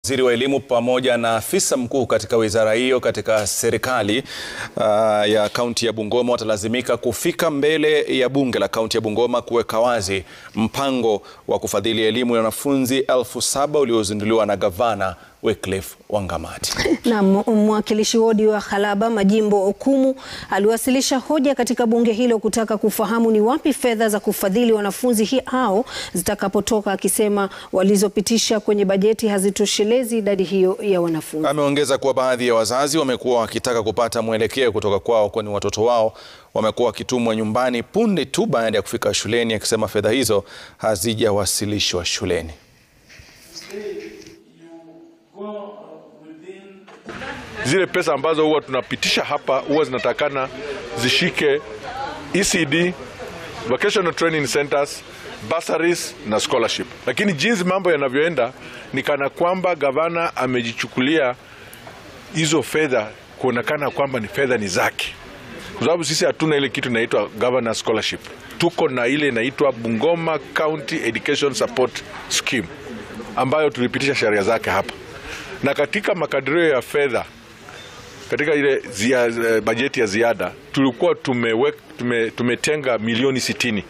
Waziri wa elimu pamoja na afisa mkuu katika wizara hiyo katika serikali uh, ya kaunti ya Bungoma watalazimika kufika mbele ya bunge la kaunti ya Bungoma kuweka wazi mpango wa kufadhili elimu ya wanafunzi elfu saba uliozinduliwa na gavana Wycliffe Wangamati. Na mwakilishi wodi wa Khalaba Majimbo Okumu aliwasilisha hoja katika bunge hilo kutaka kufahamu ni wapi fedha za kufadhili wanafunzi hao zitakapotoka, akisema walizopitisha kwenye bajeti hazitoshelezi idadi hiyo ya wanafunzi. Ameongeza kuwa baadhi ya wazazi wamekuwa wakitaka kupata mwelekeo kutoka kwao, kwani watoto wao wamekuwa wakitumwa nyumbani punde tu baada ya kufika shuleni, akisema fedha hizo hazijawasilishwa shuleni. Zile pesa ambazo huwa tunapitisha hapa huwa zinatakana zishike ECD, vocational training centers, bursaries na scholarship. Lakini jinsi mambo yanavyoenda ni kana kwamba gavana amejichukulia hizo fedha kuonekana kwamba ni fedha ni zake, kwa sababu sisi hatuna ile kitu inaitwa governor scholarship. Tuko na ile inaitwa Bungoma County Education Support Scheme ambayo tulipitisha sheria zake hapa, na katika makadirio ya fedha katika ile zia, bajeti ya ziada tulikuwa tumewek, tume, tumetenga milioni sitini.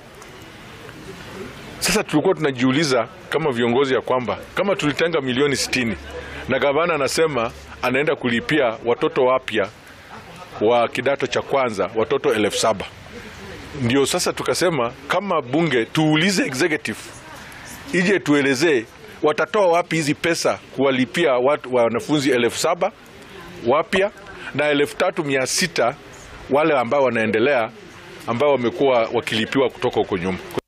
Sasa tulikuwa tunajiuliza kama viongozi ya kwamba kama tulitenga milioni sitini na gavana anasema anaenda kulipia watoto wapya wa kidato cha kwanza watoto elfu saba ndio sasa tukasema kama bunge tuulize executive ije tuelezee watatoa wapi hizi pesa kuwalipia watu wanafunzi elfu saba wapya na elfu tatu mia sita wale ambao wanaendelea ambao wamekuwa wakilipiwa kutoka huko nyuma.